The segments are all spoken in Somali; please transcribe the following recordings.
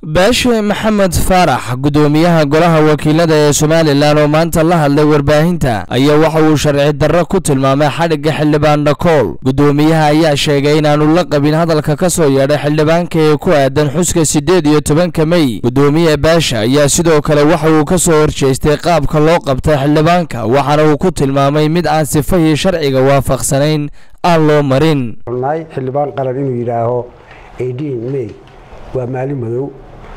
baashe maxamed faarax gudoomiyaha golaha wakiilada ee somalilan oo maanta la hadlay warbaahinta ayaa waxa uu sharci darro ku tilmaamay xadhigga xildhibaan dhakool gudoomiyaha ayaa sheegay inaanu la qabin hadalka ka soo yeedhay xildhibaanka ee ku aadan xuska siddeed iyo tobanka mey gudoomiye baashe ayaa sidoo kale waxa uu ka soo horjeestay qaabka loo qabtay xildhibaanka waxaana uu ku tilmaamay mid aan sifahii sharciga waafaqsanayn aan loo marin xildhibaan qaran inuu yidhaaho may waa maalin madow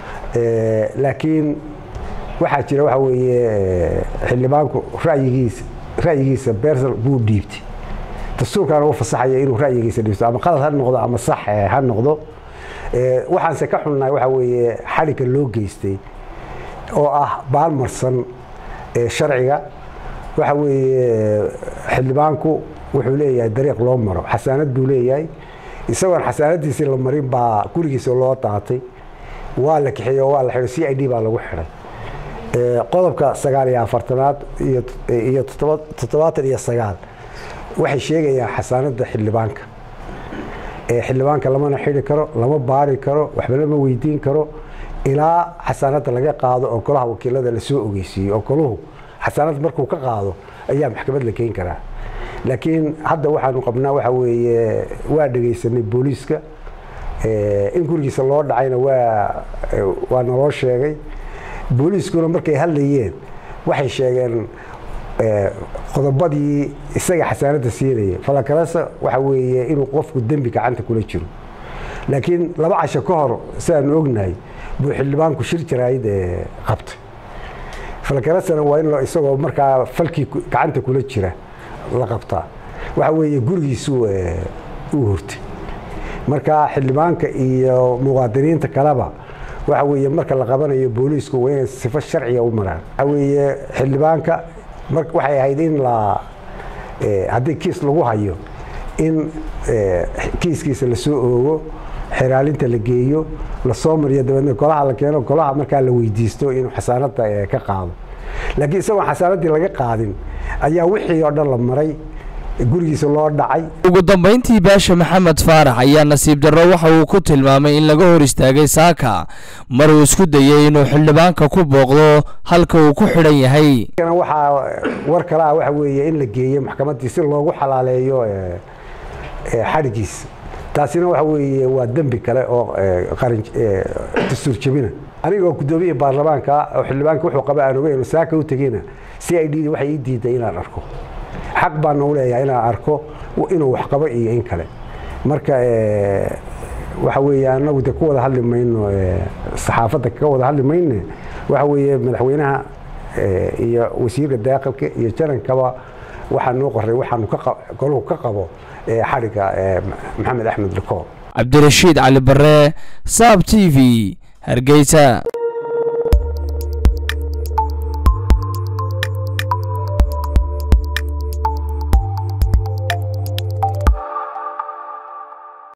laakiin waxaa jira waxa weeye xildhibaanku rayigiisa ra'yigiisa bersal buu dhiibtay dastuurkaana u fasaxaya inuu ra'yigiisa dhiibto ama qalad ha noqdo ama sax ha noqdo waxaanse ka xunnahay waxa weeye xadhigga loo geystay oo ah baalmarsan sharciga waxa weeye xildhibaanku wuxuu leeyahay dariiq loo maro xasaanad buu leeyahay isagoon xasaanadiisii la marin baa gurigiisa loo daatay waa la kaxeeye oo waa la xidhay c i d baa lagu xidhay qodobka sagaal iyo afartanaad iyo toddobaatan iyo sagaal waxay sheegayaan xasaanada xildhibaanka xildhibaanka lamana xidhi karo lama baari karo waxba lama weydiin karo ilaa xasaanada laga qaado oo golaha wakiilada lasoo ogeysiiyo oo goluhu xasaanad markuu ka qaado ayaa maxkamad la keeni karaa laakiin hadda waxaanu qabnaa waxa weeye waa dhegaysanay booliiska in gurigiisa loo dhacayna waa waa naloo sheegay booliiskuna markay hadlayeen waxay sheegeen qodobadii isaga xasaanadda siinaya falakalasa waxa weeye inuu qofku dembi gacanta kula jiro laakiin laba casho ka hor sidaanu ognahay buu xildhibaanku shir jaraayid qabtay falakalasana waa in isagoo markaa falkii gacanta kula jira la qabtaa waxa weeye gurigiisu uu hurtay marka xildhibaanka iyo muwaadiniinta kaleba waxa weeye marka la qabanayo booliisku waa inay sifo sharciga u maraan waxa weeye xildhibaanka waxay ahayd in la haddii kiis lagu hayo in kiiskiisa lasoo oogo xiraalinta la geeyo lasoo mariyo dabeedna golaha la keeno golaha markaa la weydiisto inuu xasaanada ka qaado laakiin isagoon xasaanadii laga qaadin ayaa wixii oo dhan la maray gurigiisa loo dhacay ugu dambayntii baashe maxamed faarax ayaa nasiib darro waxa uu ku tilmaamay in laga hor istaagay saaka mar uu isku dayay inuu xildhibaanka ku booqdo halka uu ku xidhan yahay waxaa war kale ah waxa weeye in la geeyo maxkamaddii si loogu xalaaleeyo xadhigiisa taasina waxa weeye waa dembi kale oo dastuur jebina anigoo guddoomiya baarlamaanka oo xildhibaanka wuxuu qaba aan ogeyn saaka u tegeyna c i d waxay ii diiday inaan arko xaq baana u leeyahay inaan arko inuu wax qabo iyo in kale marka waxa weeye anagu de ku wada hadli mayno saxaafadda ka wada hadli mayne waxa weeye madaxweynaha iyo wasiirka daaqilka iyo jarankaba waxaa noo qoray waxaanu goluhu ka qabo xadhigga maxamed axmed likool cabdirashiid cali bare saab t v hargeysa